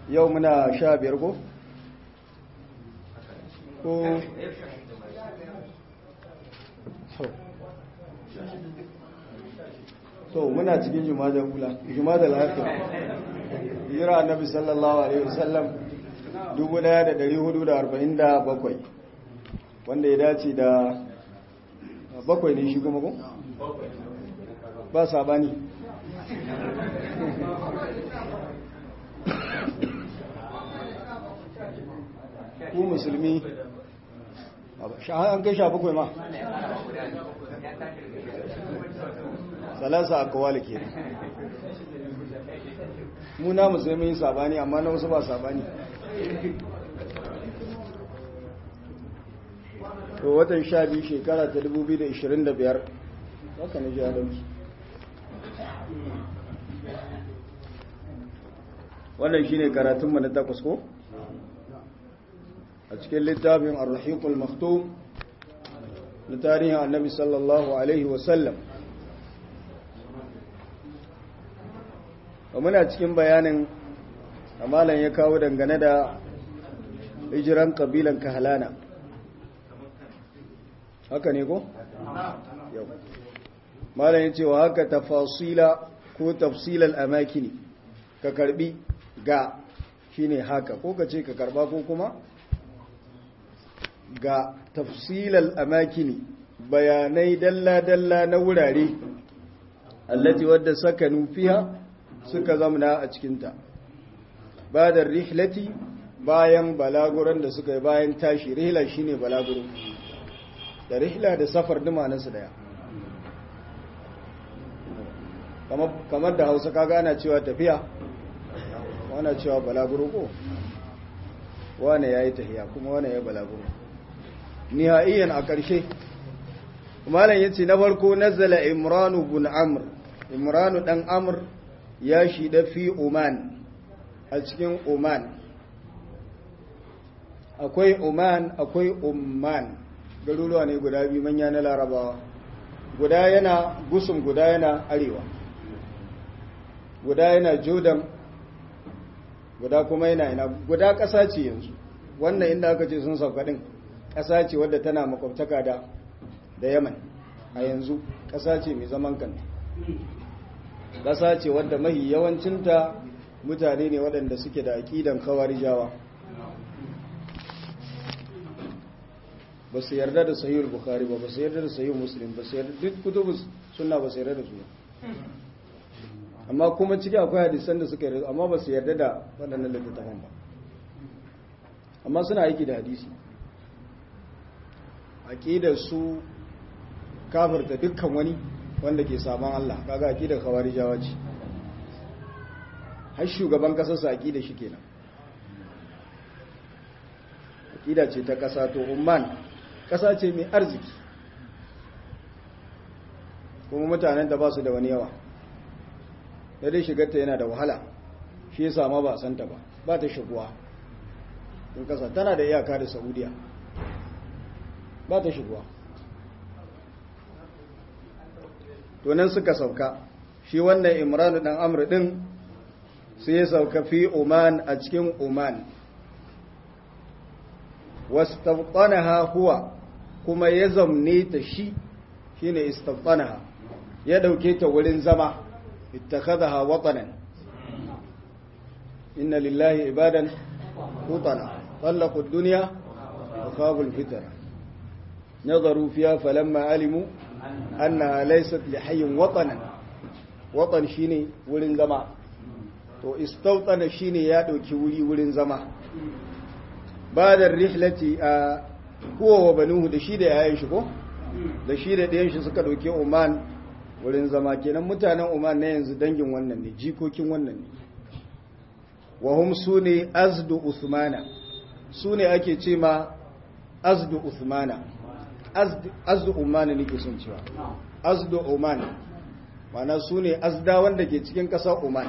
yau muna sha biyar ko? ko to muna cikin jumadar ula jumadar hafi hijira annabi sallallahu alaihi wasallam 1447 wanda ya dace da bakwai ne shi kuma ko? ba sabani ku musulmi an kai sha bakwai ma salasa a kawali ke muna musulmi sabani amma na wasu ba sabani to watan sha biyu shekara ta 2025 haka ne ji adalci wannan shine karatunmu na takwas ko a cikin littafin ar-rahiqul maktum na tarihin annabi sallallahu alaihi wasallam muna cikin bayanin amalan ya kawo dangane da hijiran kabilan kahalana haka ne ko? yau malam ya ce wa haka tafasila ko tafsilal amakini ka karbi ga shine haka ko ka ce ka karba ko kuma ga tafsilal amakini bayanai dalla-dalla na wurare allati wadda sakanu fiha suka zamna a cikinta ba da rihlati bayan balaguran da suka yi bayan tashi rihla shine balaguro da rihla da safar dumanansu daya kamar da hausa kaga ana cewa tafiya wana cewa balaguro ko wane ya yi tahiya kuma wane ya balaguro nihaiyan a ƙarshe malam ya ce na farko nazala imranu bin amr imranu ɗan amr ya shida fi oman a cikin oman akwai oman akwai umman garuruwa ne guda biyu manya na larabawa guda yana gusum guda yana arewa guda yana jordan guda kuma yana ina guda ƙasa ce yanzu wannan inda aka ce sun sauka ɗin ƙasa ce wadda tana makwabtaka da da yaman a yanzu ƙasa ce mai zaman kanta ƙasa ce wadda mahi yawancinta mutane ne waɗanda suke da aƙidan kawarijawa ba su yarda da sahihul bukhari ba ba su yarda da sahihul muslim ba su yarda duk kutubu sunna ba su yarda da su amma kuma ciki akwai hadisan da suka yarda amma ba su yarda da waɗannan littattafan ba amma suna aiki da hadisi aqidar su kafirta dukkan wani wanda ke saman Allah kaga aqidar khawarijawa ce har shugaban kasar sa aqida shi kenan aqida ce ta kasa to umman kasa ce mai arziki kuma mutanen da ba su da wani yawa da dai shigarta yana da wahala shi yasa ma ba santa ba ba ta shiguwa in kasa tana da iyaka da saudiya ba ta shiguwa to nan suka sauka shi wannan imran dan amr din sai ya sauka fi oman a cikin oman wastawqanaha huwa kuma ya zamne ta shi shine istawqanaha ya dauke ta wurin zama ittakhadha watanan inna lillahi ibadan hutana طلقوا الدنيا وخابوا الفتنة نظروا فيها فلما علموا أنها ليست لحي وطنا وطن شيني ولن زما to istautana shine ya dauki wuri wurin zama badar rihlati a huwa wa banuhu da shi da yayin shi ko da shi da ɗayan shi suka dauki Oman wurin zama kenan mutanen Oman na yanzu dangin wannan ne jikokin wannan ne wa hum sune azdu usmana sune ake ce ma azdu usmana azdu umana nake son cewa azdu oman mana sune azda wanda ke cikin ƙasar oman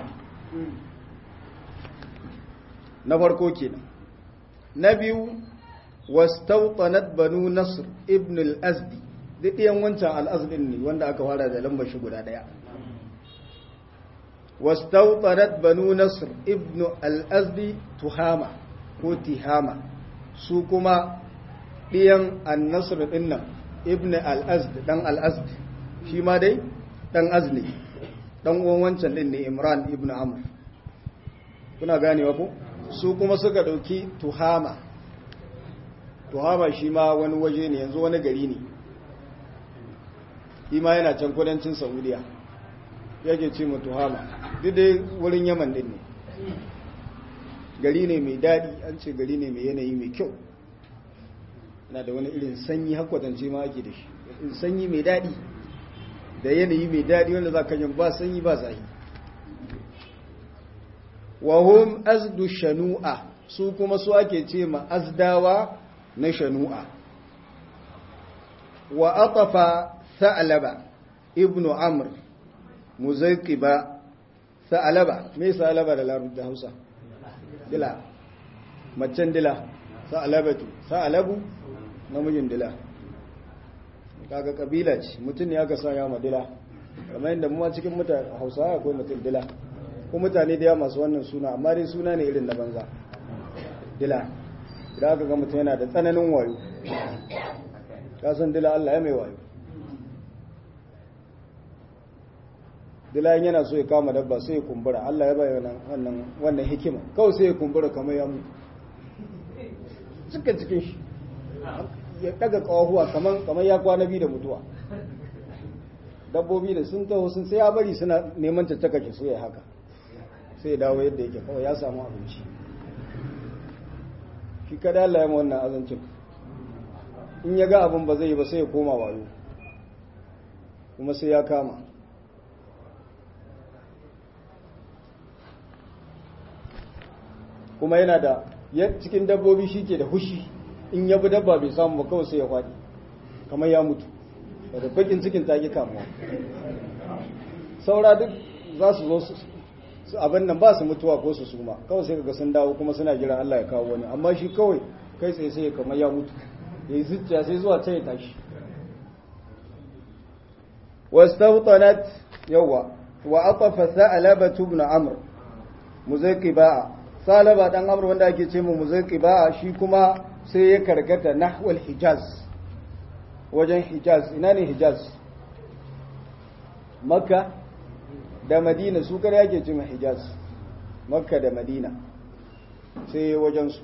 na farko kenan na biyu wastautanat banu nasr ibn al-azdi duk ɗiyan wancan al-azdin ne wanda aka fara da lambar shi guda ɗaya wastautanat banu nasr ibnu al-azdi tuhama ko tihama su kuma ɗiyan an-nasr dinnan ibnu al-azd dan al-azd shi ma dai dan azli dan uwan wancan din ne imran ibnu amr kuna ganewa ko su kuma suka dauki tuhama tuhama shi ma wani waje ne yanzu wani gari ne shi ma yana can kudancin saudiya yake ce mu tuhama duk dai wurin yaman din ne gari ne mai daɗi an ce gari ne mai yanayi mai kyau yana da wani irin sanyi hakwatance ma ake da shi sanyi mai daɗi da yanayi mai daɗi wanda za ka yin ba sanyi ba zahi wahum azdu shanu'a su kuma su ake ce ma azdawa na shanu'a wa atafa sa'alaba ibnu amr muzaiqiba sa'alaba me sa'alaba da larabci da Hausa dila macen dila sa'alabatu sa'alabu namijin dila kaga kabila ce mutum ne aka sanya ma dila kamar yadda mu cikin mutane Hausawa akwai mutum dila ko mutane da yawa masu wannan suna amma dai suna ne irin na banza dila idan aka ga mutum yana da tsananin wayo ka san dila Allah ya mai wayo dila yana so ya kama dabba sai ya kumbura Allah ya bai wannan wannan hikima kawai sai ya kumbura kamar ya mutu cikin cikin shi ya daga kawahuwa kamar kamar ya kwana biyu da mutuwa dabbobi da sun taho sun sai ya bari suna neman tattaka ki so ya haka sai ya dawo yadda yake kawai ya samu abinci shi kada Allah ya ma wannan azancin in ya ga abin ba zai yi ba sai ya koma wayo kuma sai ya kama kuma yana da cikin dabbobi shi ke da hushi in ya bi dabba bai samu ba kawai sai ya faɗi kamar ya mutu da bakin cikin ta kamuwa saura duk za su zo su abin nan ba su mutuwa ko su suma kawai sai kaga sun dawo kuma suna jiran Allah ya kawo wani amma shi kawai kai tsaye sai kamar ya mutu ya yi zuciya sai zuwa ta ya tashi wastawtanat yawa wa atafa sa'alaba ibn amr muzaiqiba salaba dan amr wanda ake ce mu muzaiqiba shi kuma sai ya karkata nahwal hijaz wajen hijaz ina ne hijaz makka da madina su kare yake ce hijaz makka da madina sai wajen su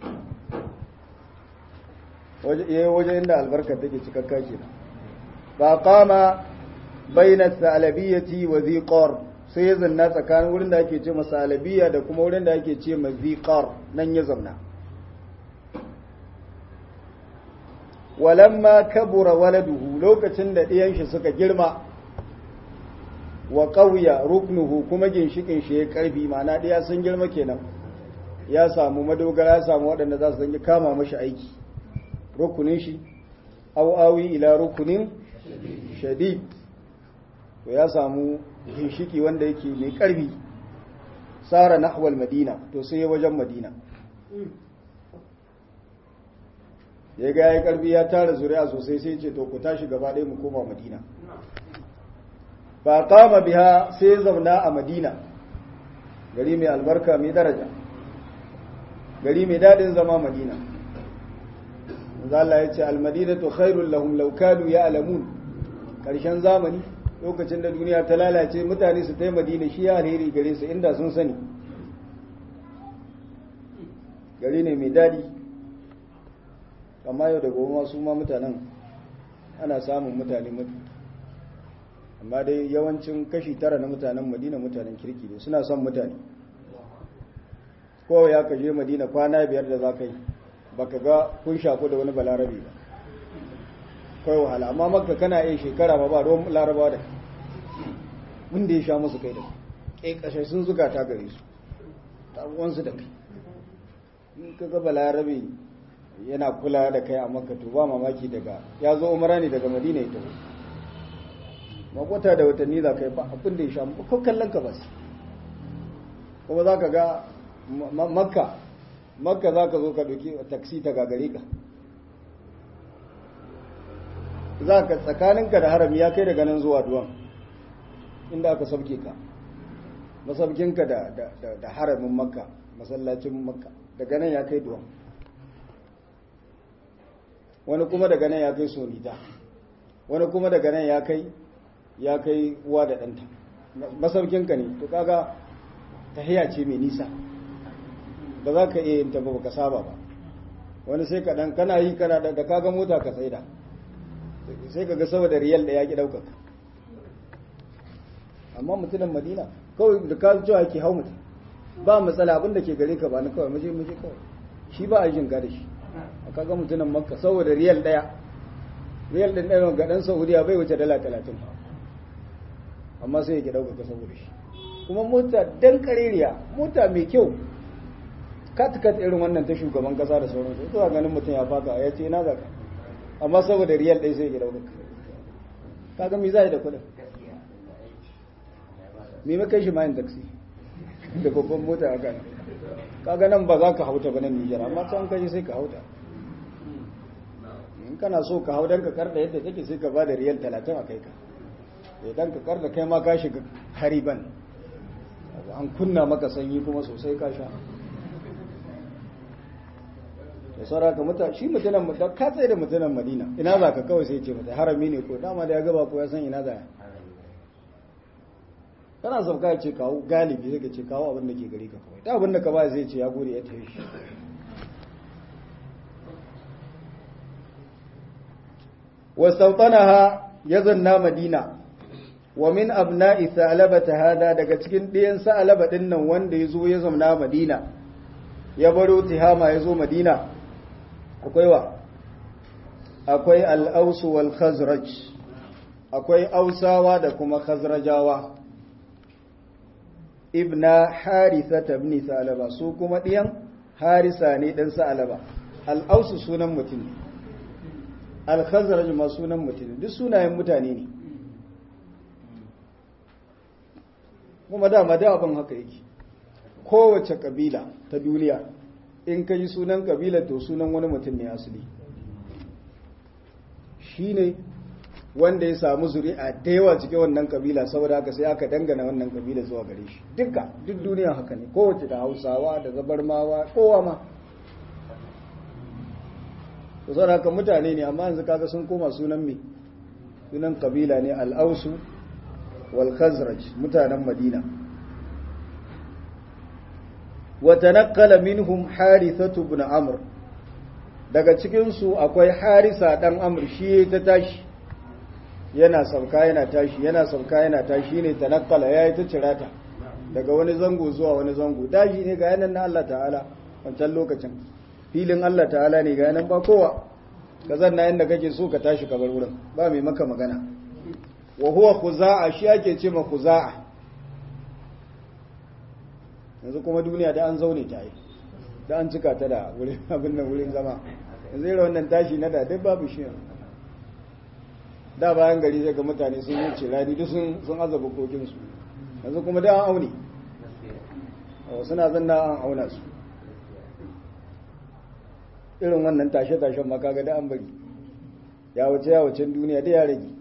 wajen inda albarkar take cikakka ke ba kama baina salabiyyati wa ziqar sai ya zanna tsakanin wurin da ake ce masa salabiya da kuma wurin da ake ce ma ziqar nan ya zanna walamma kabura waladuhu lokacin da ɗiyan shi suka girma wa ƙauya ruknuhu kuma ginshikin shi ya ƙarfi ma'ana ɗaya sun girma kenan ya samu madogara ya samu waɗanda za su zangi kama mashi aiki rukunin shi awi ila rukunin shadid to ya samu ginshiki wanda yake mai ƙarfi tsara nahwal madina to sai ya wajen madina ya ga ya ƙarfi ya tara zuri'a sosai sai ce to ku tashi gaba ɗaya mu koma madina ba kama biha sai zauna a madina gari mai albarka mai daraja gari mai daɗin zama madina Allah ya ce almadina to khairul lahum law kanu ya'lamun karshen zamani lokacin da duniya ta lalace mutane su tai madina shi ya alheri gare su inda sun sani gari ne mai daɗi amma yau da gobe su ma mutanen ana samun mutane mutu amma dai yawancin kashi tara na mutanen madina mutanen kirki ne suna son mutane kowa ya kaje madina kwana biyar da za ka yi baka ga kun shaku da wani balarabe ba kawai wahala amma maka kana yin shekara ba ba ruwan larabawa da wanda ya sha musu kai da kai kashe sun zuga ta gare su taruwansu da kai in ka ga balarabe yana kula da kai a makka to ba mamaki daga ya zo umara ne daga madina ya taho makwata da watanni za ka yi ba abin da ya sha ko kallon ka bas kuma za ka ga makka makka za ka zo ka ɗauki taksi ta gagare ka za ka tsakaninka da harami ya kai daga nan zuwa duwan inda aka sauke ka masaukinka da da haramin makka masallacin makka daga nan ya kai duwan wani kuma daga nan ya kai sonita wani kuma daga nan ya kai ya kai uwa da ɗanta masaukinka ne to kaga tahiya ce mai nisa ba za ka iya yin ta ba ka saba ba wani sai ka dan kana yi kana da kaga mota ka tsaida sai ka ga saboda riyal da ya ki ɗaukaka amma mutumin madina kawai da ka cewa ke hau mutum ba matsala abinda ke gare ka ba na kawai muje muje kawai shi ba a jin da shi a kaga mutumin makka saboda riyal daya riyal din ɗaya ga ɗan saudiya bai wuce dala talatin amma sai ya ke ɗaukaka saboda shi kuma mota dan kareriya mota mai kyau kat kat irin wannan ta shugaban kasa da sauransu zuwa ganin mutum ya faka ya ce na zaka amma saboda riyal ɗaya sai ya ke ɗaukaka kaga mi za da kuɗin me makai shi mayin taksi da babban mota a kan kaga nan ba za ka hauta ba nan Nijar amma can kaje sai ka hauta in kana so ka hau dan ka karda yadda take sai ka bada riyal 30 a kai ka idan ka karda kai ma ka shiga hariban an kunna maka sanyi kuma sosai ka sha da saura ka muta shi mutanen da ka tsaye da mutanen Madina ina za ka kawai sai ce mata harami ne ko dama da ya gaba ko ya san ina za ya kana sauka ya ce kawo galibi zai ce kawo abin da ke gari ka kawai ta abin da ka ba zai ce ya gode ya tafi shi wa sultanaha ya zanna madina wa min abna'i sa'alaba ta hada daga cikin ɗiyan sa'alaba ɗin nan wanda ya zo ya zamna madina ya baro tihama ya zo madina akwai wa akwai al'ausu wal khazraj akwai ausawa da kuma khazrajawa ibna harisa ibn salaba su kuma ɗiyan harisa ne ɗan salaba al'ausu sunan mutum ne al-khazraj ma sunan mutum ne duk sunayen mutane ne kuma dama da abin haka yake kowace kabila ta duniya in ka yi sunan kabila to sunan wani mutum ne asali shi ne wanda ya samu zuri'a da yawa cikin wannan kabila saboda haka sai aka dangana wannan kabila zuwa gare shi duka duk duniya haka ne kowace da hausawa da zabarmawa kowa ma to saboda haka mutane ne amma yanzu kaga sun koma sunan me sunan kabila ne al-ausu wal khazraj mutanen madina wa tanaqqala minhum harithatu ibn amr daga cikin su akwai harisa dan amr shi ta tashi yana sauka yana tashi yana sauka yana tashi ne tanakkala yayi ta cirata daga wani zango zuwa wani zango daji ne ga yanan na Allah ta'ala wancan lokacin filin Allah ta'ala ne ga yanan ba kowa ka zanna inda kake so ka tashi ka bar wurin ba mai maka magana wa huwa khuza'a shi ake ce ma khuza'a yanzu kuma duniya da an zaune ta yi da an cika ta da wurin abin nan wurin zama yanzu irin wannan tashi na da duk babu shi da bayan gari zai ga mutane sun yi cirani duk sun azaba kokinsu yanzu kuma da an aune suna zanna an auna su irin wannan tashe-tashen makaga da an bari ya wuce ya wucin duniya da ya rage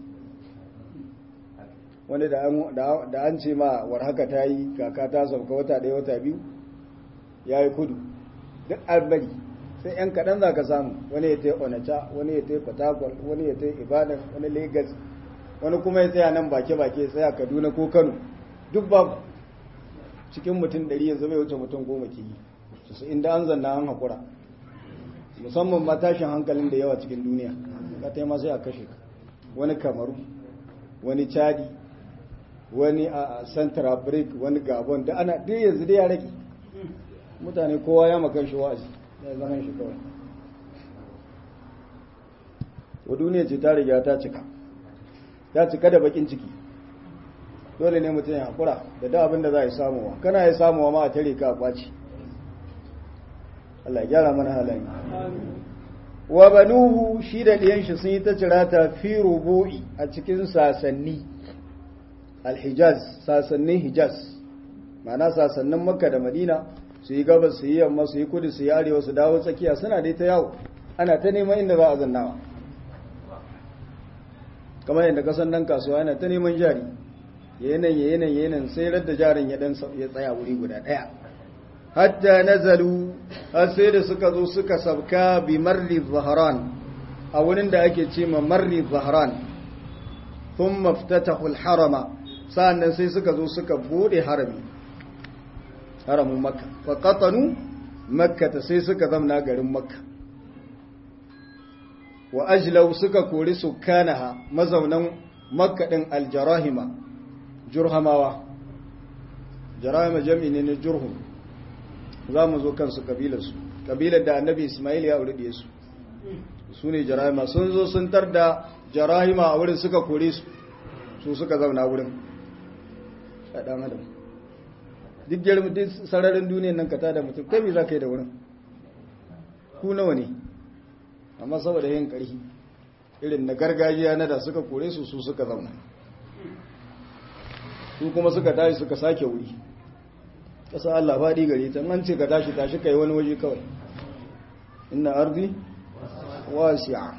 wani da an ce ma war haka ta yi kaka ta sauka wata ɗaya wata biyu ya yi kudu duk an bari sai yan kaɗan za ka samu wani ya tai onacha wani ya tai fatakwal wani ya tai ibadan wani lagos wani kuma ya tsaya nan bake-bake tsaya kaduna ko kano duk babu cikin mutum ɗari yanzu bai wuce mutum goma ke yi su inda an zanna an haƙura musamman ma tashin hankalin da yawa cikin duniya ka taima sai a kashe ka wani kamaru wani chadi wani a central break wani gabon da ana duk yanzu da ya rage mutane kowa ya makan shi wa'azi ya zaman shi kawai wa duniya ce ta riga ta cika ta cika da bakin ciki dole ne mutum ya haƙura da da abin da za a yi samuwa kana ya samuwa ma a tare ka a kwaci Allah ya gyara mana halaye wa banuhu shi da ɗiyan shi sun yi ta cirata fi rubu'i a cikin sasanni alhijaz sasannin hijaz ma'ana sasannin makka da madina su yi gabas su yi yamma su yi kudu su yi arewa su dawo tsakiya suna dai ta yawo ana ta neman inda za a zannawa kamar yadda kasan nan kasuwa yana ta neman jari yanan yanan yanan sai radda jarin ya dan ya tsaya wuri guda daya hatta nazalu har sai da suka zo suka sabka bi marri zahran a wurin da ake ce ma marri zahran thumma iftatahu al-harama sa'annan sai suka zo suka bude harami haramun makka fa qatanu makka sai suka zamna garin makka wa ajlau suka kori sukanaha mazaunan makka din aljarahima jurhamawa jarahima jam'i ne na jurhum za mu zo kansu kabilarsu kabilar da annabi ismail ya aure su su ne jarahima sun zo sun tar da jarahima a wurin suka kore su su suka zauna wurin a ɗan adam duk girma duk sararin duniyan nan ka tada mutum kai me za ka yi da wurin ku nawa ne amma saboda yin ƙarfi irin na gargajiya na da suka kore su su suka zauna su kuma suka tashi suka sake wuri ƙasa Allah faɗi gare ta an ce ka tashi tashi kai wani waje kawai inna ardi wasi'a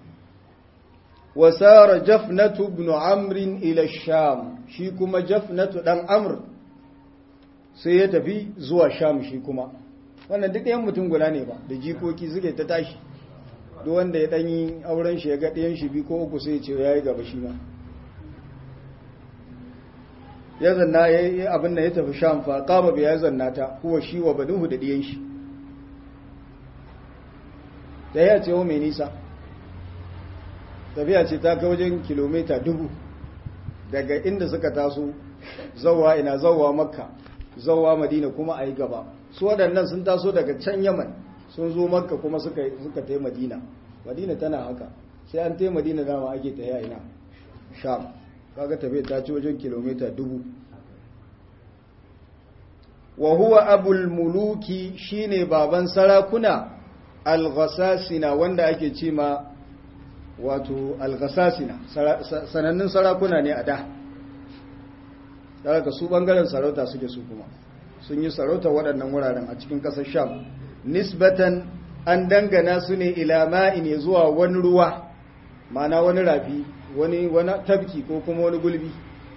wasara jafnatu ibn amr ila sham shi kuma jafnatu dan amr sai ya tafi zuwa sham shi kuma wannan duk yan mutum guda ne ba da jikoki suke ta tashi duk wanda ya danyi auren shi ya ga ɗayan shi bi ko uku sai ya ce yayi gaba shi ma ya zanna ya yi abin da ya tafi sham fa kama bai ya zanna ta kuwa shi wa banuhu da ɗiyan shi da ya ce mai nisa tafiya ce ta kai wajen kilomita dubu daga inda suka taso zauwa ina zauwa makka zauwa madina kuma a yi gaba su waɗannan sun taso daga can yaman sun zo makka kuma suka tai madina madina tana haka sai an tai madina dama ake ta ina sham kaga tafiya ta ci wajen kilomita dubu wa huwa abul muluki shine baban sarakuna al-ghasasina wanda ake ce ma wato al-ghasasina sanannun sarakuna ne a da daga su bangaren sarauta suke su kuma sun yi sarauta waɗannan wuraren a cikin ƙasar sham nisbatan an dangana su ne ila ma'in zuwa wani ruwa ma'ana wani rafi wani wani tabki ko kuma wani gulbi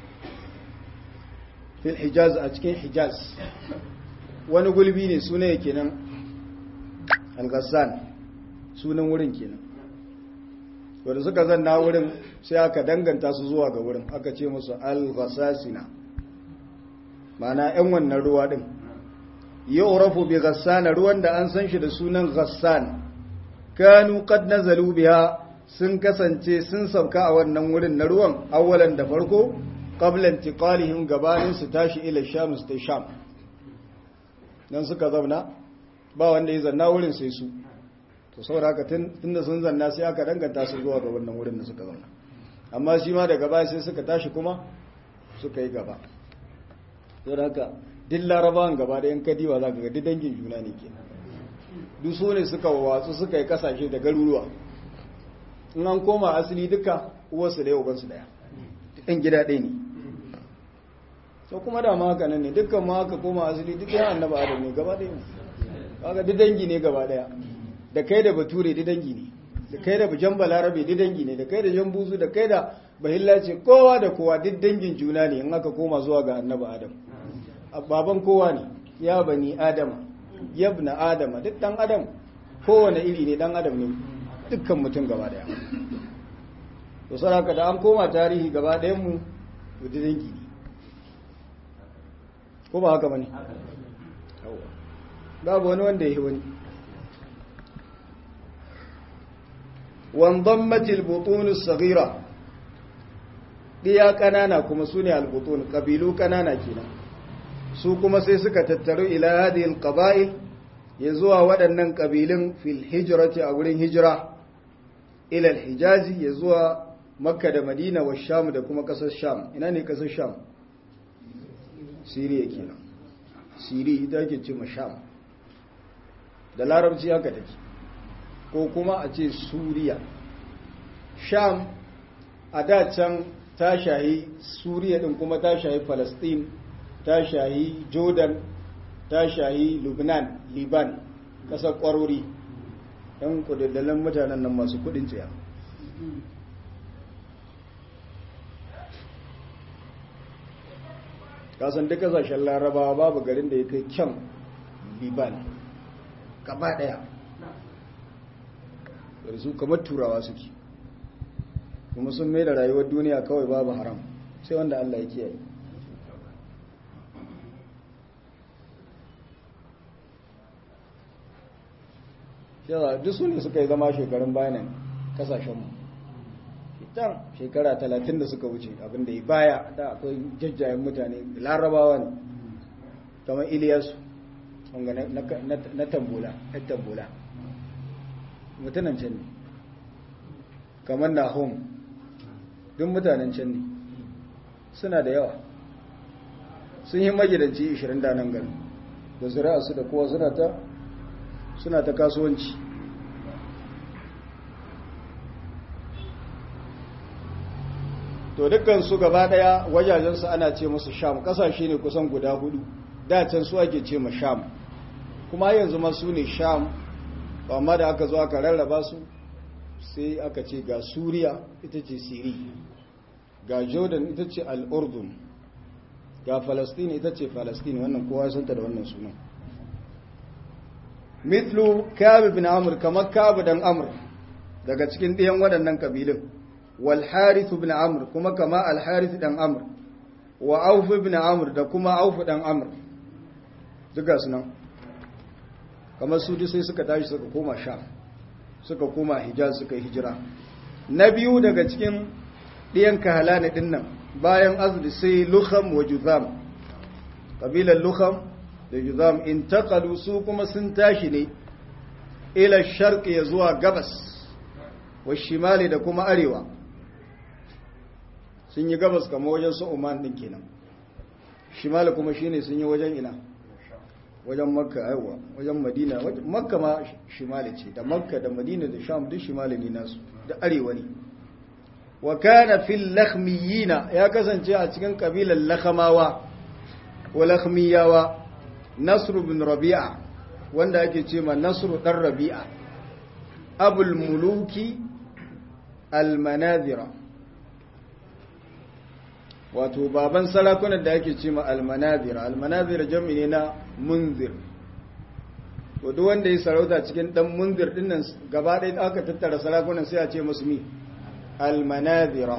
fil hijaz a cikin hijaz wani gulbi ne suna ya kenan al-ghassan sunan wurin kenan wanda suka zanna wurin sai aka danganta su zuwa ga wurin aka ce musu al-ghassasina mana yan wannan ruwa din yu'rafu bi ghassana ruwan da an san shi da sunan ghassan kanu qad nazalu biha sun kasance sun sauka a wannan wurin na ruwan awalan da farko qablan tiqalihim gabanin su tashi ila sham su tai sham dan suka zauna ba wanda ya zanna wurin sai su to saboda haka tunda sun zanna sai aka danganta su zuwa ga wannan wurin da suka zauna amma shi ma daga baya sai suka tashi kuma suka yi gaba saboda haka duk larabawan gaba da yan kadiwa za ka ga duk dangin juna ne ke duk su ne suka watsu suka yi kasashe da garuruwa in an koma asali duka uwarsu da ubansu daya ɗan gida ɗaya ne to kuma da ma haka nan ne dukkan ma haka koma asali duk yan annaba adam ne gaba ɗaya ne kaga duk dangi ne gaba ɗaya da kai da bature duk dangi ne da kai da bujan balarabe duk dangi ne da kai da jambuzu da kai da bahilla ce kowa da kowa duk dangin juna ne in aka koma zuwa ga annaba adam baban kowa ne ya bani adama yabna adama duk dan adam kowane iri ne dan adam ne dukkan mutum gaba daya to saraka da an koma tarihi gaba dayan mu duk dangi ne ko ba haka bane babu wani wanda ya yi wani وانضمت البطون الصغيرة diya kanana kuma su ne albutun ƙabilu kanana kenan su kuma sai suka tattaru ila hadhihi alqaba'il ya zuwa waɗannan ƙabilun fil hijrati a wurin hijira ila alhijazi ya zuwa makka da madina wa sham da kuma ƙasar sham ina ne ƙasar sham siriya kenan siri ita ke ce ma sham da larabci haka take ko kuma a ce suriya sham a da can ta shahi suriya din kuma ta shahi palestine ta shahi jordan ta shahi lubnan liban kasar kwarori yan kudaddalan mutanen nan masu kudin tsaya kasan duk kasashen larabawa babu garin da ya kai kyan liban gaba daya da su kamar turawa suke kuma sun mai da rayuwar duniya kawai babu haram sai wanda allah ya kiyaye yawa duk su ne suka yi zama shekarun bayanan kasashenmu can shekara talatin da suka wuce abinda ya baya da akwai jajjayen mutane larabawa ne kamar iliyasu na tambula na tambula mutanen can ne kamar nahum duk mutanen can ne suna da yawa sun yi magidanci 20 da nan gani da zira'a su da kowa suna ta suna ta kasuwanci to dukkan su gaba daya wajajensu ana ce musu sham kasashe ne kusan guda hudu da can su ake ce ma sham kuma yanzu ma su ne sham amma da aka zo aka rarraba su sai aka ce ga suriya ita ce siri ga jordan ita ce al'urdun ga falastin ita ce falastin wannan kowa santa da wannan sunan mitlu kabi bin amur kamar kabi dan amur daga cikin ɗiyan waɗannan ƙabilun wal harith bin amur kuma kama al harith dan amur wa auf bin amur da kuma auf dan amur duka sunan kamar su sai suka tashi suka koma sham suka koma hijaz suka yi hijira na biyu daga cikin ɗiyan kahalani ɗin nan bayan azdi sai lukham wa juzam ƙabilar lukham da juzam in taƙalu su kuma sun tashi ne ila sharƙi ya zuwa gabas wa shimali da kuma arewa sun yi gabas kama wajen su oman ɗin kenan shimali kuma shine sun yi wajen ina wajen makka aiwa wajen madina makka ma shimali ce da makka da madina da sham duk shimali ne nasu da arewa ne wa kana fil lakhmiyina ya kasance a cikin kabilar lakhamawa wa lakhmiyawa nasr bin rabi'a wanda ake ce ma nasr dan rabi'a abul muluki al manazira wato baban sarakunan da ake ce ma al manazira al manazira jami'i ne na munzir to duk wanda ya sarauta cikin dan munzir dinnan gaba ɗaya aka tattara sarakunan sai a ce musu mi almanazira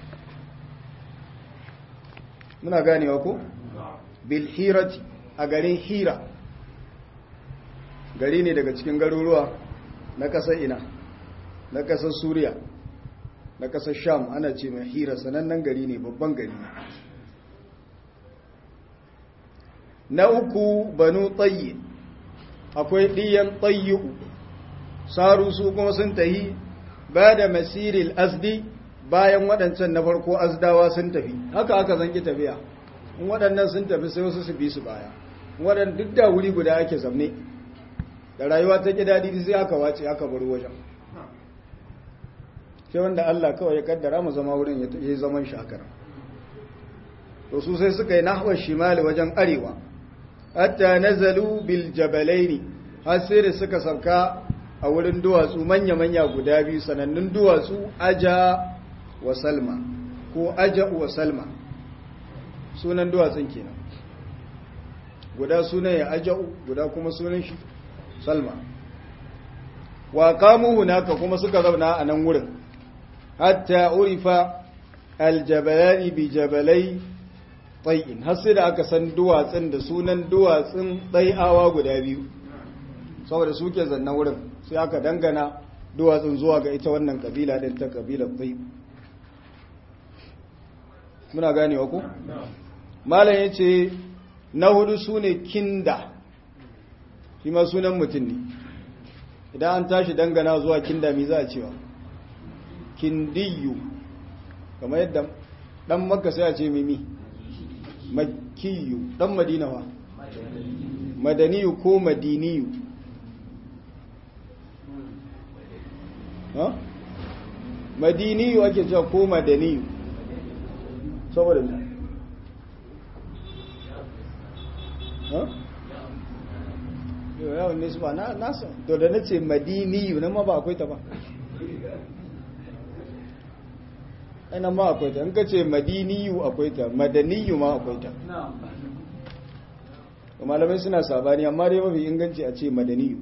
muna ganewa ko bil hirati a garin hira gari ne daga cikin garuruwa na ƙasar ina na ƙasar suriya na ƙasar sham ana ce mai hira sanannen gari ne babban gari na uku banu tsayi akwai ɗiyan tsayi saru su kuma sun tahi ba da masiril asdi bayan waɗancan na farko azdawa sun tafi haka aka zanki tafiya in waɗannan sun tafi sai wasu su bi su baya waɗanda duk da wuri guda ake zamne da rayuwa ta ƙi daɗi sai aka wace aka bar wajen sai wanda Allah kawai ya kaddara mu zama wurin ya yi zaman shakar to su sai suka yi nahwar shimali wajen arewa hatta nazalu bil jabalaini har sai da suka sauka a wurin duwatsu manya-manya guda biyu sanannun duwatsu aja wa salma ko aja wa salma sunan duwatsun kenan guda sunan ya aja'u guda kuma sunan shi salma wa kamu hunaka kuma suka zauna a nan wurin hatta urifa aljabalani bi jabalai tsayin har sai da aka san duwatsun da sunan duwatsun tsai'awa guda biyu saboda suke zanna wurin sai aka dangana duwatsun zuwa ga ita wannan kabila din ta kabilar tsayi muna ganewa ku? malam ya ce na hudu su ne kinda shi ma sunan mutum ne idan an tashi dangana zuwa kinda mi za a cewa kindiyu kamar yadda dan makka sai a ce mimi makiyu dan madina wa madaniyu ko madiniyu ha madiniyu ake cewa ko madaniyu saboda ne ha yawon nisu ba nasa to da na ce madiniyu na ma ba akwai ta ba ainihin ma akwai ta in ka ce madiniyu akwai ta madaniyu ma akwai ta malamai suna sabani amma dai mafi inganci a ce madaniyu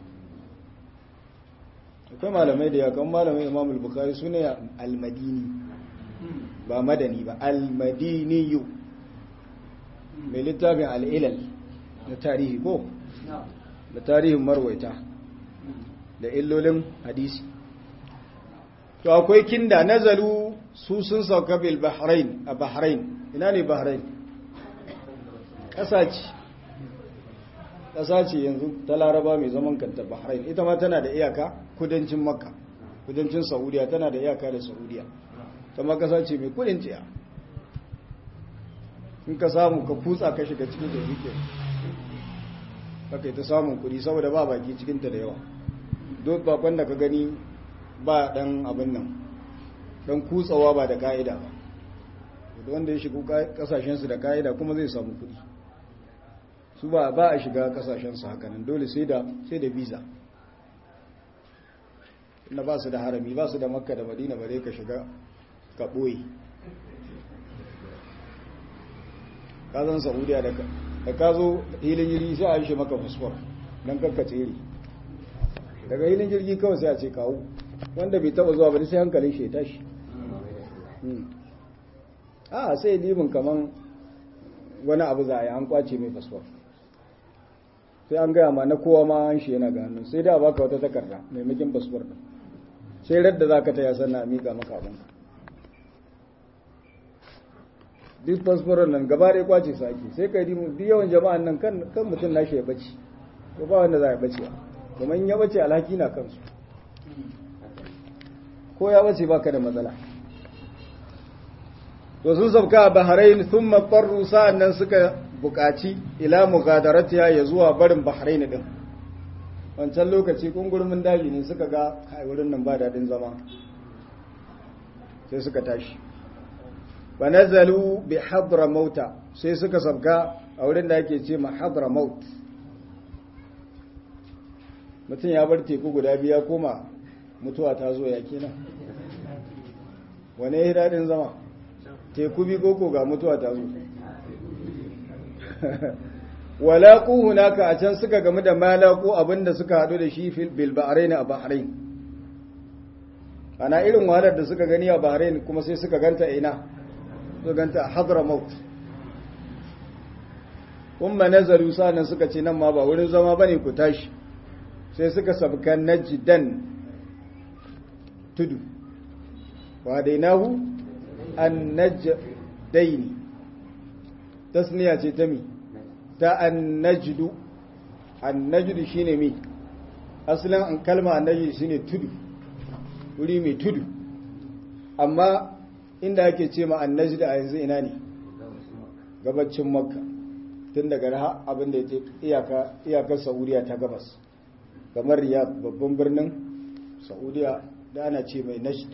akwai malamai da yakan malamai imamul bukari su ne almadini ba madani ba almadiniyu mai littafin al'ilal na tarihi ko da tarihin marwaita da illolin hadisi to akwai kinda nazalu su sun sauka bil bahrain a bahrain ina ne bahrain ƙasa ce ƙasa ce yanzu ta laraba mai zaman kanta bahrain ita ma tana da iyaka kudancin makka kudancin saudiya tana da iyaka da saudiya ta ma ƙasa ce mai kudin tsiya in ka samu ka kutsa ka shiga cikin da rike haka ita samun kudi saboda ba baki cikinta da yawa duk bakon da ka gani ba dan abin nan dan kutsawa ba da ka'ida ba wanda ya shigo kasashensu da ka'ida kuma zai samu kudi su ba ba a shiga kasashensu hakanan dole sai da sai da visa inda ba su da harami ba su da makka da madina bare ka shiga ka ɓoye ka zan saudiya da ka zo hilin jirgi sai a yi shi maka fasfor don kakka tsere daga hilin jirgi kawai sai a ce kawo wanda bai taba zuwa bane sai hankalin shi ya tashi a sai libin kaman wani abu za a yi an kwace mai fasfor sai an gaya ma na kowa ma an shi yana ganin sai da baka wata takarda maimakin fasfor din sai radda za ka taya sannan a miƙa maka abinka duk fasforon nan gaba ɗaya kwace su ake sai kai duk yawan jama'an nan kan mutum nashi ya bace ko ba wanda za ya bace kuma in ya bace alhaki na kansu ko ya bace baka da matsala to sun sauka a bahrain sun mafarru sa'an nan suka buƙaci ila mugadaratiya ya zuwa barin bahrain din wancan lokaci kungurmin daji ne suka ga kai wurin nan ba daɗin zama sai suka tashi wa nazalu bi hadra mauta sai suka sabga a wurin da ake ce ma hadra maut mutum ya bar teku guda biya koma mutuwa ta zo ya kenan wane ya daɗin zama teku bi koko ga mutuwa ta zo walaƙu hunaka a can suka gamu da malaku abinda suka haɗu da shi bil bahrain a bahrain ana irin wahalar da suka gani a bahrain kuma sai suka ganta ina suka ganta a hadramaut umma nazaru sanan suka ce nan ma ba wurin zama bane ku tashi sai suka sabka najdan tudu wa dainahu an najdaini tasniya ce ta mi ta an najdu an najdu shine mi asalin an kalma an najdu shine tudu wuri mai tudu amma inda ake ce ma an najdu a yanzu ina ne gabacin makka tun daga raha abinda ya iyaka iyakar saudiya ta gabas kamar riyadh babban birnin saudiya da ana ce mai najd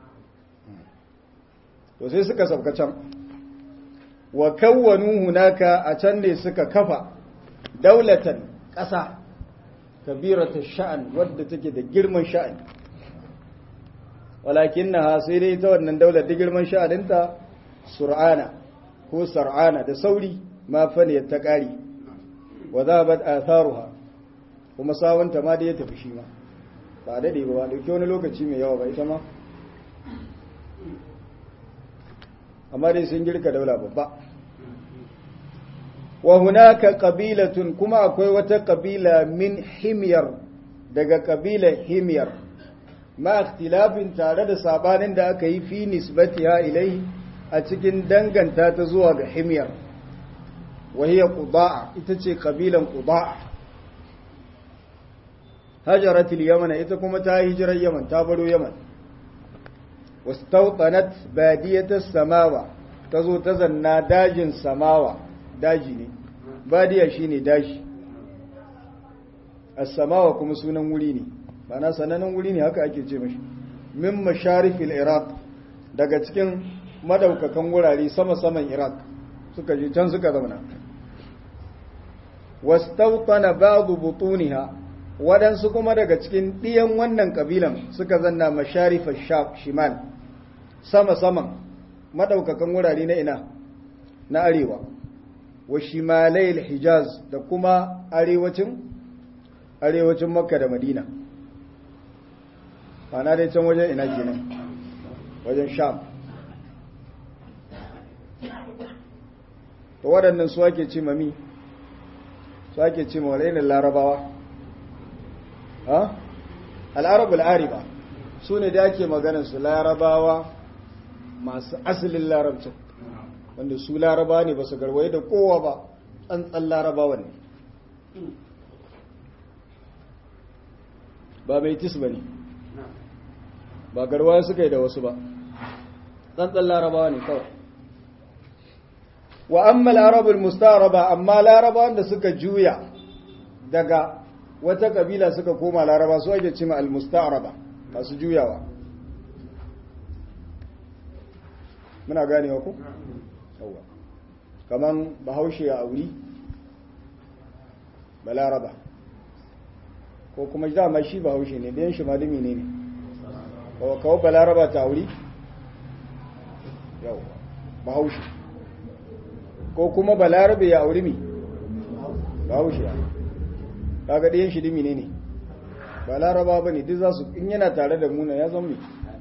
to sai suka sauka can wa kawwanu hunaka a can ne suka kafa daulatan ƙasa kabirata sha'an wadda take da girman sha'ani walakin na sai dai ta wannan daular da girman sha'aninta sur'ana ko sar'ana da sauri ma fane ta ƙari wa za ba atharuha kuma sawunta ma da ya tafi shi ma ba daɗe ba ba ɗauki wani lokaci mai yawa ba ita ma amma dai sun girka daula babba wa hunaka qabilatun kuma akwai wata qabila min himyar daga qabilar himyar ma ikhtilafin tare da sabanin da aka yi fi nisbatiha ilai a cikin danganta ta zuwa ga himyar wa hiya qudaa ita ce qabilan qudaa hajaratul yaman ita kuma ta hijirar yaman ta baro yaman wastautanat badiyatas samawa tazo ta zanna dajin samawa daji ne badiya shine daji as-samawa kuma sunan wuri ne bana sanannen wuri ne haka ake ce mashi min masharifil iraq daga cikin madaukakan wurare sama-saman iraq suka je can suka zauna wastautana ba'du butuniha waɗansu kuma daga cikin ɗiyan wannan ƙabilan suka zanna masharifar shimal sama-saman madaukakan wurare na ina na arewa wa shimalayil hijaz da kuma arewacin arewacin makka da madina ana dai can wajen ina kenan wajen sham to waɗannan su ake ce mami su ake ce mawalainin larabawa ha al'arabul ariba su ne da ake su larabawa masu asalin larabcin wanda su laraba ne ba su garwaye da kowa ba tsantsan larabawa ne ba mai tis ba ne ba garwaye suka yi da wasu ba tsantsan larabawa ne kawai wa amma larabul mustaraba amma laraba wanda suka juya daga wata kabila suka koma laraba su ake cima al-mustaraba masu juyawa muna ganewa ku? yawwa kaman bahaushe a wuri balaraba ko kuma dama shi bahaushe ne ɗayan shi malumi ne ne kawo balaraba ta wuri yawwa bahaushe ko kuma balarabe ya auri mi bahaushe ya kaga ɗayan shi dimi ne ne ba laraba ba ne duk za su in yana tare da muna ya zama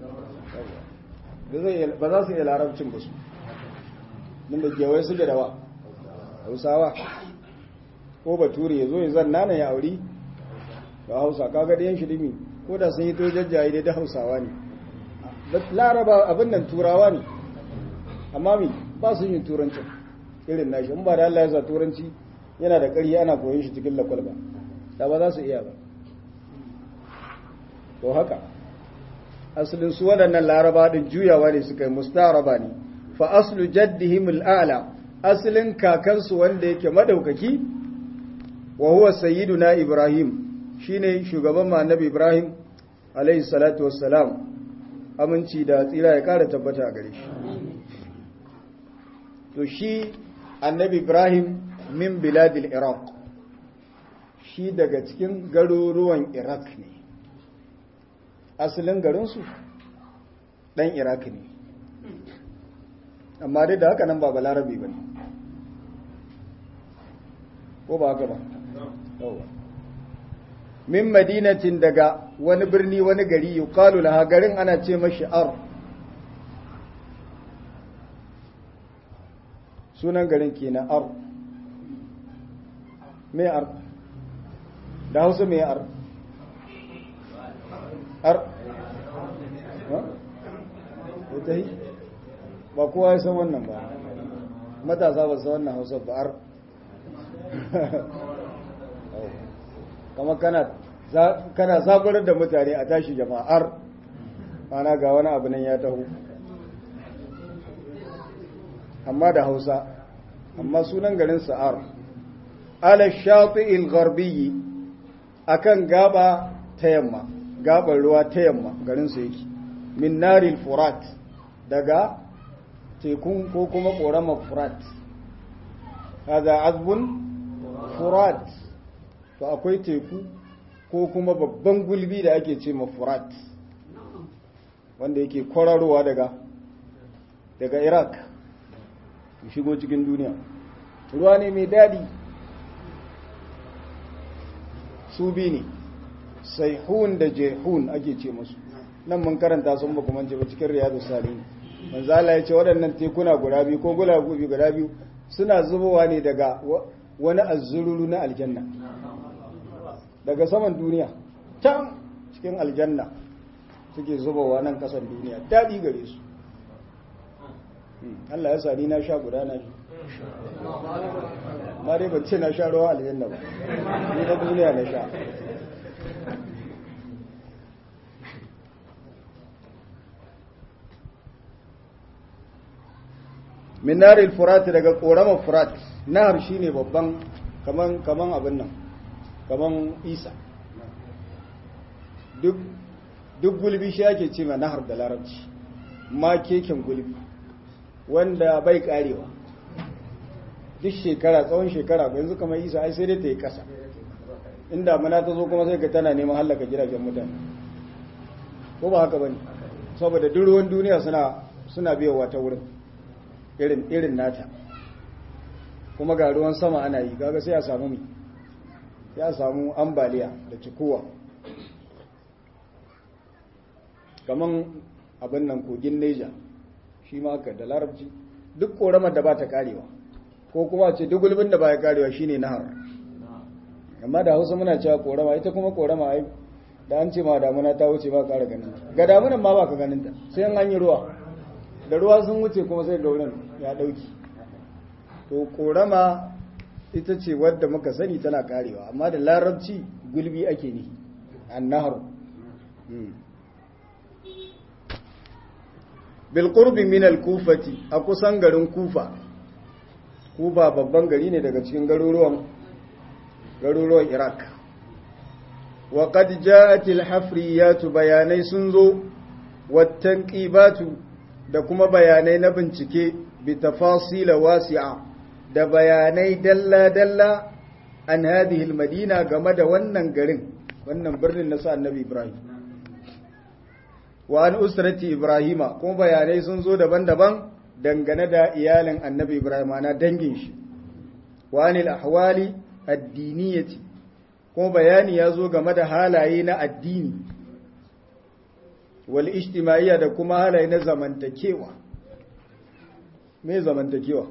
ba za su iya larabcin ba su nan da gewai suke da wa hausawa ko bature ya zo ya zan nana ya auri ba hausa kaga ɗayan shi dimi ko da sun yi to jajjaye dai da hausawa ne laraba abin nan turawa ne amma mi ba su yin turancin irin nashi in ba da Allah ya sa turanci yana da ƙari ana koyon shi cikin lakwal ba da ba za su iya ba to haka asalin su waɗannan laraba ɗin juyawa ne suka yi mustaraba ne fa aslu jaddihim al'ala asalin kakansu wanda yake madaukaki wa huwa sayyiduna ibrahim shine shugaban mu annabi ibrahim alayhi salatu wassalam aminci da tsira ya kara tabbata a gare shi to shi annabi ibrahim min biladil iraq shi daga cikin garuruwan iraq ne asalin garinsu ɗan iraq ne amma dai da haka nan ba balarabe ba ne ko ba haka ba min madinatin daga wani birni wani gari yuqalu laha garin ana ce mashi ar sunan garin kenan ar me ar da hausa me ar ar ita yi ba kowa ya san wannan ba matasa ba san wannan hausa ba ar kama kana zaburar da mutane a tashi jama'ar mana ga wani abu nan ya taho amma da hausa amma sunan garin sa'ar ala shafi'il gharbiyi akan gaba ta yamma gabar ruwa ta yamma garin su yake min naril furat daga tekun ko kuma ƙoramar furat haza azbun furat to akwai teku ko kuma babban gulbi da ake ce ma furat wanda yake kwararowa daga daga iraq shigo cikin duniya ruwa ne mai daɗi su bi ne saihun da jehun ake ce musu nan mun karanta sun ba kuma ce ba cikin riyadu salihin manzo Allah ya ce waɗannan tekuna guda biyu ko gulagubi guda biyu suna zubowa ne daga wani azzururu na aljanna daga saman duniya can cikin aljanna suke zubowa nan kasan duniya daɗi gare su Allah ya sa ni na sha guda na shi ma dai ban ce na sha ruwa aljanna ba ni na duniya na sha min naril furat daga korama furat nahar shine babban kaman kaman abin nan kaman isa duk duk gulbi shi ake ce ma nahar da larabci ma keken gulbi wanda bai karewa duk shekara tsawon shekara yanzu kamar isa ai sai dai ta yi kasa inda mana ta zo kuma sai ka tana neman hallaka jiragen mutane ko ba haka bane saboda duk ruwan duniya suna suna biyowa ta wurin irin irin nata kuma ga ruwan sama ana yi kaga sai a samu mi ya samu ambaliya da cikuwa kaman abin nan kogin neja shi ma haka da larabci duk koramar da ba ta karewa ko kuma ce duk gulbin da ba ya karewa shine nahar amma da hausa muna cewa korama ita kuma korama ai da an ce ma damuna ta wuce ba kara ganin ta ga damunan ma ba ka ganin ta sai an yi ruwa da ruwa sun wuce kuma sai gaurin ya dauki to korama ita ce wadda muka sani tana karewa amma da larabci gulbi ake ni annahar bil qurbi min al kufati a kusan garin kufa kufa babban gari ne daga cikin garuruwan garuruwan iraq wa qad ja'at al hafriyat bayanai sun zo wattan qibatu da kuma bayanai na bincike bi tafasila wasi'a da bayanai dalla-dalla an hadhihi madina game da wannan garin wannan birnin na sa annabi Ibrahim wa an usrati Ibrahima kuma bayanai sun zo daban-daban dangane da iyalin annabi Ibrahim ana dangin shi wa anil ahwali addiniyati kuma bayani ya zo game da halaye na addini wal ijtimaiya da kuma halaye na zamantakewa me zamantakewa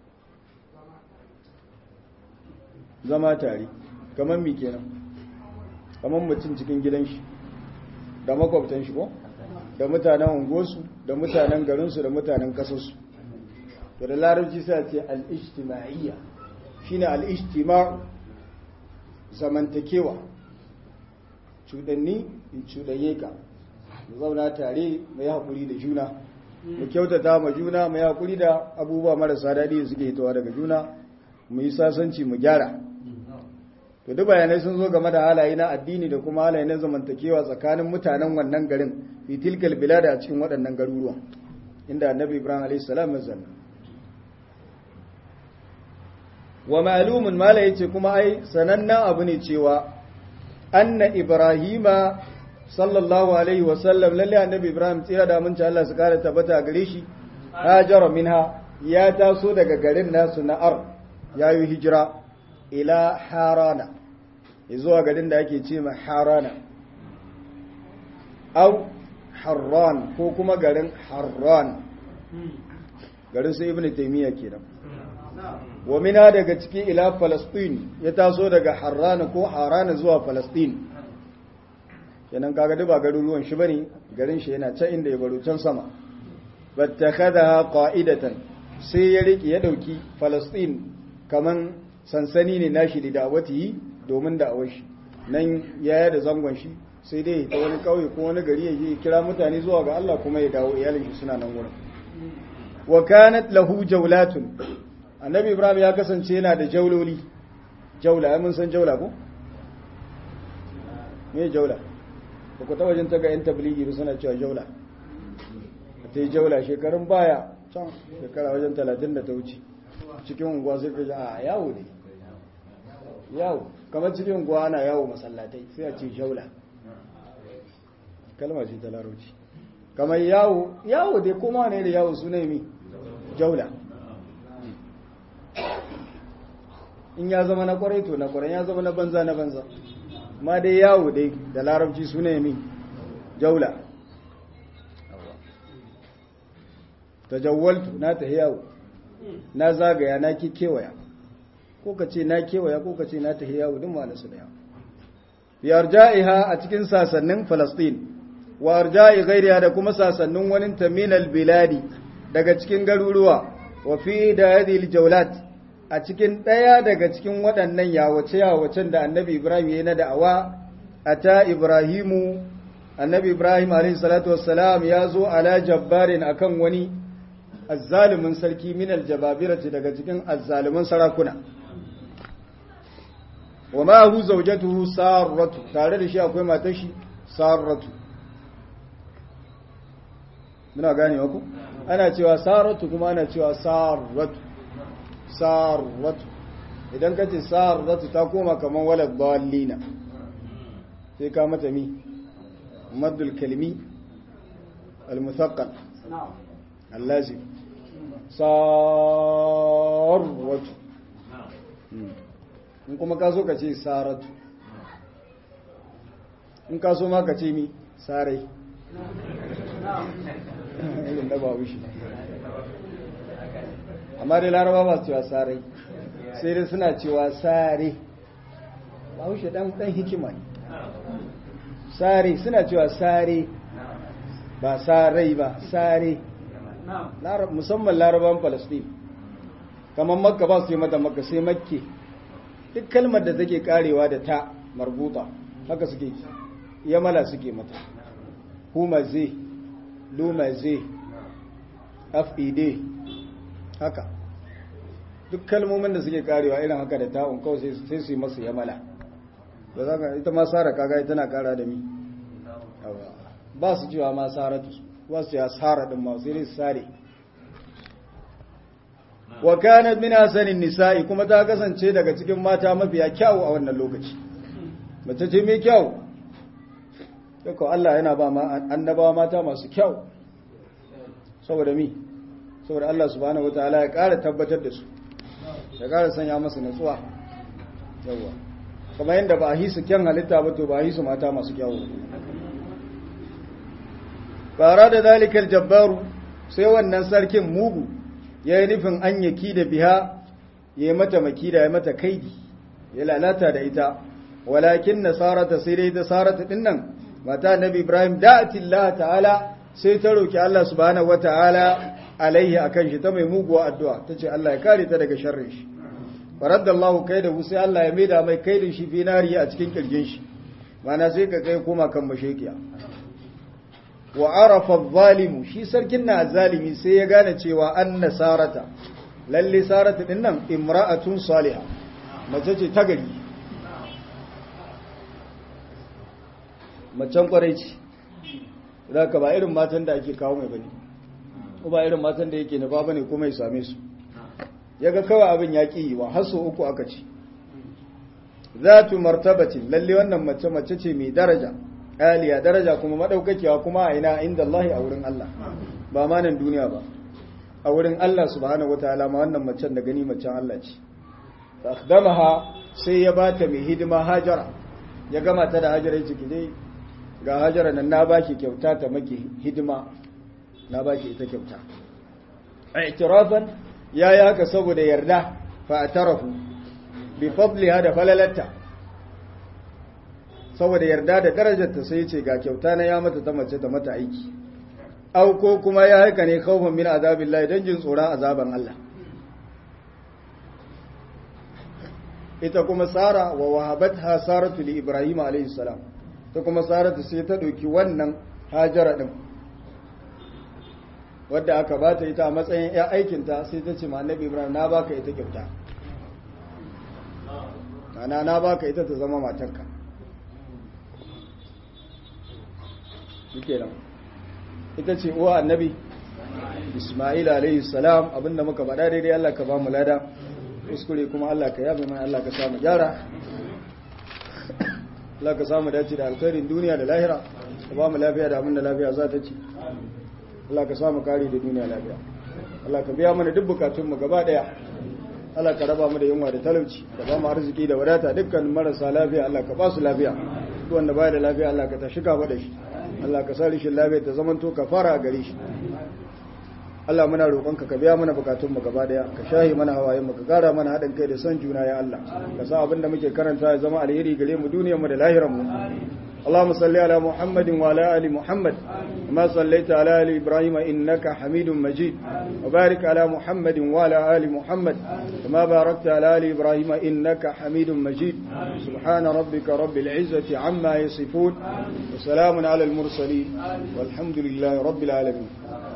zama tare kamar mi kenan kamar mutum cikin gidan shi da makwabtan shi ko da mutanen unguwarsu da mutanen garinsu da mutanen kasarsu to da larabci sai ce al-ijtima'iyya shine al-ijtima' zamantakewa cudanni in cudaye ka mu zauna tare mu yi hakuri da juna mu kyautata ma juna mu yi hakuri da abubuwa marasa daɗi da suke hitowa daga juna mu yi sasanci mu gyara to duk bayanai sun zo game da halaye na addini da kuma halaye na zamantakewa tsakanin mutanen wannan garin fi tilkal bilada a cikin waɗannan garuruwan inda annabi ibrahim alayhi salam ya zanna wa ma'lumun mala yace kuma ai sanannen abu ne cewa anna ibrahima sallallahu alaihi wa sallam lalle annabi ibrahim tsira da mun Allah su kare tabbata gare shi hajara minha ya taso daga garin nasu na'ar yayi hijira ila harana zuwa garin da ake ce ma harana au harran ko kuma garin harran garin su ibn taymiya kenan wa mina daga ciki ila falastin ya taso daga harrana ko harana zuwa falastin kenan kaga duba garuruwan shi bane garin shi yana can inda ya baro can sama battakhadha qa'idatan sai ya riki ya dauki falastin kaman sansani ne nashi da da'awati domin da'awar shi nan yaya da zangon shi sai dai ta wani kauye ko wani gari ya je kira mutane zuwa ga Allah kuma ya dawo iyalin shi suna nan wurin wa kanat lahu jawlatun annabi ibrahim ya kasance yana da jauloli jaula mun san jaula ko me jaula ba ku taba jin ta ga yan tabligi ba suna cewa jaula ta yi jaula shekarun baya can shekara wajen talatin da ta wuce cikin unguwa sai ka ji a yawo ne yawo kamar cikin unguwa ana yawo masallatai sai a ce jaula kalma ce ta larauci kamar yawo yawo dai kuma ne da yawo suna mi jaula in ya zama na kwarai to na kwarai ya zama na banza na banza ma dai yawo dai da larabci suna mi jaula tajawwaltu na ta yawo na zagaya na ki kewaya ko ka ce na kewaya ko ka ce na ta yawo duk ma nasu da yawo bi arja'iha a cikin sasannin Falastin wa arja'i ghairiha da kuma sasannin wani taminal biladi daga cikin garuruwa wa fi da hadhihi aljawlat a cikin daya daga cikin waɗannan yawace yawacen da annabi Ibrahim yayin da'awa ata Ibrahimu annabi Ibrahim alayhi salatu wassalam ya zo ala jabbarin akan wani azzalimin sarki min aljababirati daga cikin azzalimin sarakuna wa ma hu zawjatuhu sarratu tare da shi akwai matar shi sarratu muna gane ku ana cewa sarratu kuma ana cewa sarratu sarratu idan ka ce sarratu ta koma kaman walad dallina sai ka mata mi maddul kalmi al-muthaqqal allazim sarwatu in kuma ka so ka ce saratu in ka so ma ka ce mi sarai irin da ba wushi amma dai laraba ba su cewa sarai sai dai suna cewa sare ba wushi dan hikima ne sare suna cewa sare ba sarai ba sare musamman laraban falastin kamar makka ba su yi mata makka sai makke duk kalmar da take karewa da ta marbuta haka suke yamala suke mata humaze lumaze afide haka duk kalmomin da suke karewa irin haka da ta'un kawai sai su yi masu yamala da za ka ita ma sara kaga tana kara da mi ba su cewa ma saratu ba su cewa sara din ma sai dai su sare wa kanat min hasanin nisa'i kuma ta kasance daga cikin mata mafiya kyau a wannan lokaci mace ce mai kyau yako Allah yana ba ma annabawa mata masu kyau saboda mi saboda Allah subhanahu wataala ya ƙara tabbatar da su ya ƙara sanya masu natsuwa yawa kamar yadda ba a hisu kyan halitta ba to ba a hisu mata masu kyau fara da zalikal jabbaru sai wannan sarkin mugu ya yi nufin an yaki da biha ya yi mata makida ya mata kaidi ya lalata da ita walakin nasarata sai dai ta sarata din nan mata nabi ibrahim da'atillah ta'ala sai ta roki Allah subhanahu wata'ala alaihi akan shi ta mai muguwa addu'a tace Allah ya kare ta daga sharrin shi faraddallahu kaidahu sai Allah ya maida mai kaidin shi fi nari a cikin kirgin shi mana sai ka kai koma kan mashekiya wa arafa zalimu shi sarkin na zalimi sai ya gane cewa anna sarata lalle sarata din nan imra'atun salihah mace ce ta gari macen kwarai ce zaka ba irin matan da ake kawo mai bane ko ba irin matan da yake nufa bane kuma ya same su yaga kawai abin ya ki wa haso uku aka ci zatu martabatin lalle wannan mace mace ce mai daraja aliya daraja kuma madaukakiya kuma a ina inda Allah a wurin Allah ba ma nan duniya ba a wurin Allah subhanahu wataala ma wannan macen da gani macen Allah ce fa akhdamaha sai ya bata mai hidima hajara ya gama ta da hajara ciki dai ga hajara nan na baki kyauta ta maki hidima na baki ita kyauta i'tirafan yayi haka saboda yarda fa atarafu bi fadliha da falalatta saboda yarda da darajarta sai ce ga kyauta na ya mata ta mace ta mata aiki au ko kuma ya haka ne kaufin min azabillahi dan jin tsoron azaban Allah ita kuma Sara wa wahabatha Saratu li Ibrahim alayhi salam ta kuma Saratu sai ta dauki wannan Hajara din wadda aka bata ita a matsayin ya aikinta sai ta ce ma Annabi Ibrahim na baka ita kyauta ana na baka ita ta zama matarka shike nan ita ce uwa annabi ismail alayhi salam abinda muka faɗa daidai Allah ka ba mu lada kuskure kuma Allah ka yabe mana Allah ka samu gyara Allah ka samu dace da alkhairin duniya da lahira ka ba mu lafiya da abinda lafiya za ta ci Allah ka samu kare da duniya lafiya Allah ka biya mana duk bukatunmu gaba daya Allah ka raba mu da yunwa da talauci ka ba mu arziki da wadata dukkan marasa lafiya Allah ka ba su lafiya duk wanda baya da lafiya Allah ka tashi ka da shi Allah ka sa rishin lafiya ta zamanto ka fara a gare shi Allah muna roƙonka ka biya mana bukatun mu gaba daya ka shahi mana hawayen mu ka gara mana haɗin kai da son juna ya Allah ka sa abinda muke karanta ya zama alheri gare mu duniyar mu da lahirar mu اللهم صل على محمد وعلى ال محمد كما صليت على ال ابراهيم انك حميد مجيد وبارك على محمد وعلى ال محمد كما باركت على ال ابراهيم انك حميد مجيد سبحان ربك رب العزه عما يصفون وسلام على المرسلين والحمد لله رب العالمين